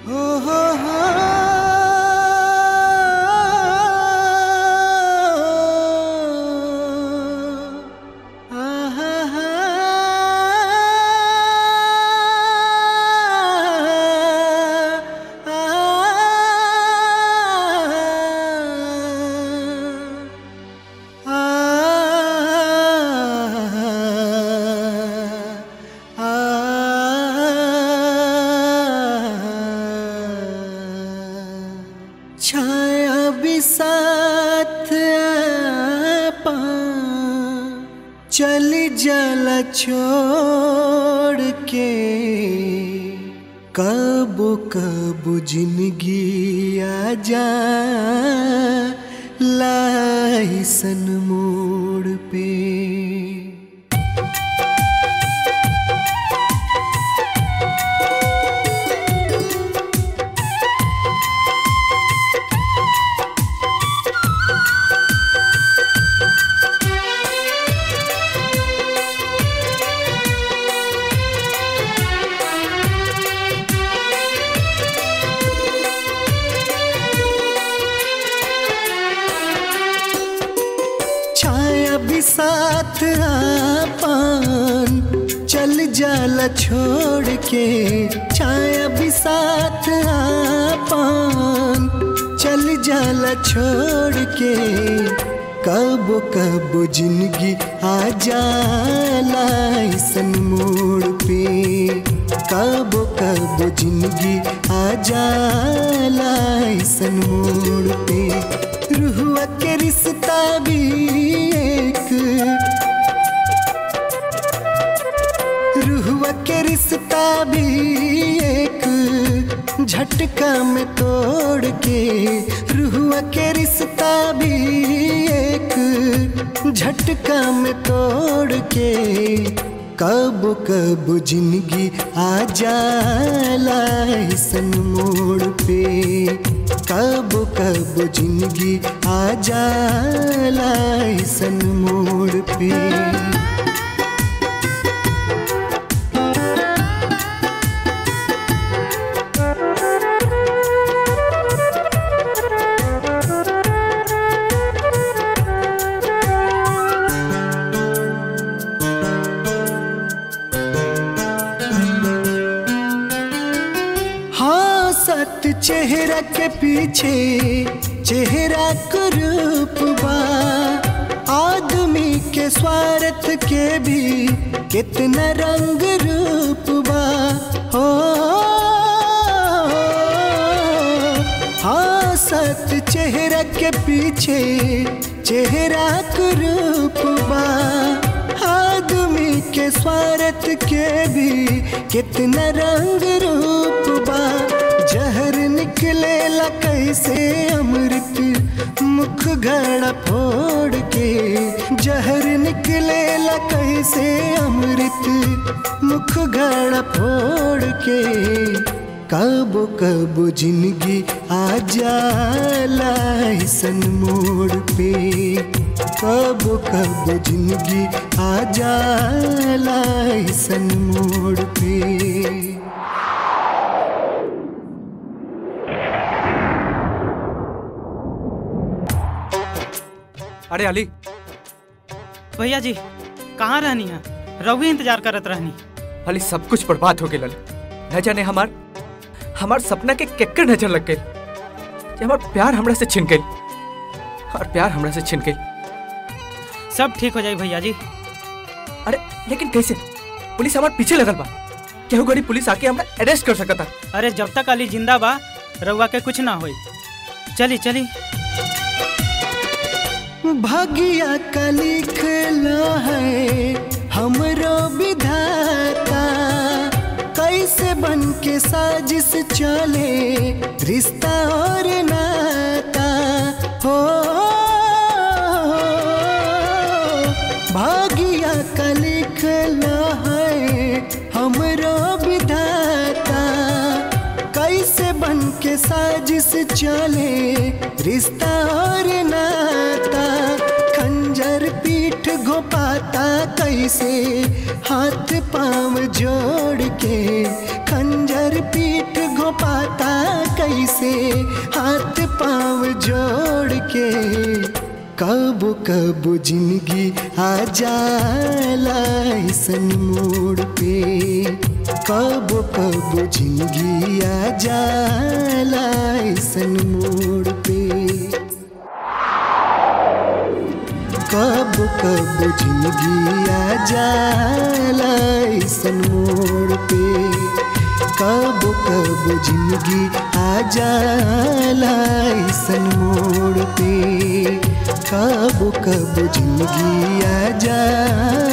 हो हो हो आहा हा छाया भी साथ आपा चल जला छोड़ के कब कब जिंदगी आ जा लाइसन मोड़ पे छाया भी साथ आपन चल जाला छोड़ के छाया भी साथ आपन चल जाला छोड़ के कब कब जिंदगी आ जाला ऐसन मोड़ पे कब कब जिंदगी आ जाला ऐसन मोड़ पे रुहुआ के रिश्ता भी एक रुहुआ के रिश्ता भी एक झटका में तोड़ के रुहुआ के रिश्ता भी एक झटका में तोड़ के कब कब जिंदगी आ जाला ऐसन मोड़ पे कब कब जिंदगी आ जाला ऐसन मोड़ पे हाँ सत चेहरा के पीछे चेहरा का रूप बा आदमी के स्वार्थ के भी कितना रंग रूप बा हो हाँ सत चेहरा के पीछे चेहरा का रूप बा आदमी के स्वार्थ के भी कितना रंग रूप बा जहर निकले ला कैसे अमृत मुख घड़ा फोड़ के जहर निकले ला कैसे अमृत मुख घड़ा फोड़ के कब कब जिंदगी आ जाला ऐसन मोड़ पे कब कब जिंदगी आ जाला ऐसन मोड़ पे अरे अली भैया जी कहाँ रहनी है रघु इंतजार करत रहनी अली सब कुछ बर्बाद हो गया न जाने हमार हमार सपना के केकर नजर लग गई कि हमार प्यार हमरा से छिन गई और प्यार हमरा से छिन गई सब ठीक हो जाई भैया जी अरे लेकिन कैसे पुलिस हमार पीछे लगल बा केहू गड़ी पुलिस आके हमरा अरेस्ट कर सकता अरे जब तक अली जिंदा बा रउआ के कुछ ना होई चली चली भागिया का लिखला है हमरो विधाता कैसे बन के साजिश चले रिश्ता और नाता हो भागिया का लिखला है हमरो विधाता कैसे बन के साजिश चले रिश्ता और नाता खंजर पीठ घोपाता कैसे हाथ पांव जोड़ के खंजर पीठ घोपाता से हाथ पाँव जोड़ के कब कब जिंदगी आ जाला ऐसन मोड़ पे कब कब जिंदगी आ जाला ऐसन मोड़ पे कब कब जिंदगी आ जाला ऐसन मोड़ पे कब कब जिंदगी आ जाला ऐसन मोड़ पे कब कब जिंदगी आ जाला